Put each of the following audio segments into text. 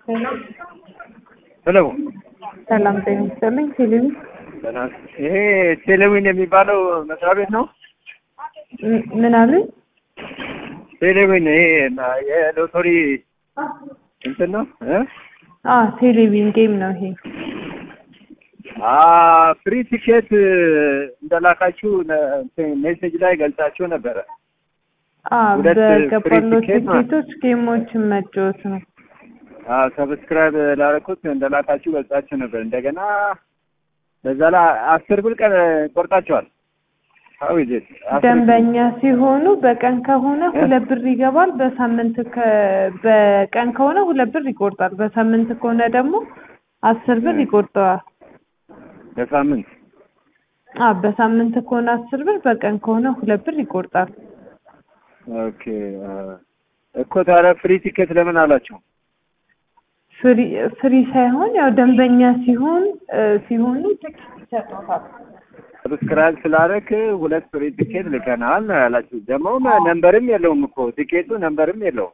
ሄሎ ሰላም ጤና ይስጥልኝ። ቴሌቪ ደህና ይሄ ቴሌዊን የሚባለው መስሪያ ቤት ነው? ም- ምን አሉኝ? ቴሌዊን ይሄ እና- የሎተሪ እንትን ነው እ አ ቴሌቪዥን ጌም ነው ይሄ። አ ፍሪ ቲኬት እንደላካችሁ ነ- እንትን ሜሴጅ ላይ ገልጻችሁ ነበረ። አ ሁለት በገባለው ፍሪ ቲኬት ማለት ቲኬቶች ጌሞችን መጫወት ነው። አ ሰብስክራይብ ላደረኩት እንደላካችሁ ገልጻችሁ ነበር። እንደገና በዛ ላይ አስር ብር ቀን ቆርጣችኋል። አው ይዘት ደንበኛ ሲሆኑ በቀን ከሆነ ሁለት ብር ይገባል። በሳምንት ከ- በቀን ከሆነ ሁለት ብር ይቆርጣል። በሳምንት ከሆነ ደግሞ አስር ብር ይቆርጠዋል። በሳምንት አ በሳምንት ከሆነ አስር ብር፣ በቀን ከሆነ ሁለት ብር ይቆርጣል። ኦኬ አ፣ እኮ ታዲያ ፍሪ ቲኬት ለምን አላቸው? ፍሪ ፍሪ ሳይሆን ያው ደንበኛ ሲሆን እ ሲሆኑ ትኬት ይሰጡታል። ሰብስክራይብ ስላደረክ ሁለት ፍሪ ቲኬት ልከናል ነው ያላችሁ። ደግሞ ነንበርም የለውም እኮ ቲኬቱ ነንበርም የለውም።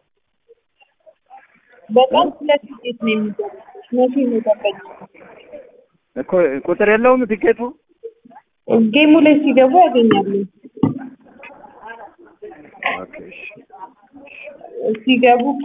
በጣም ሁለት ቲኬት ነው የሚገባው። መቼ ነው ደንበኛ እኮ ቁጥር የለውም ቲኬቱ። ጌሙ ላይ ሲገቡ ያገኛሉ። ኦኬ እሺ። ሲገቡ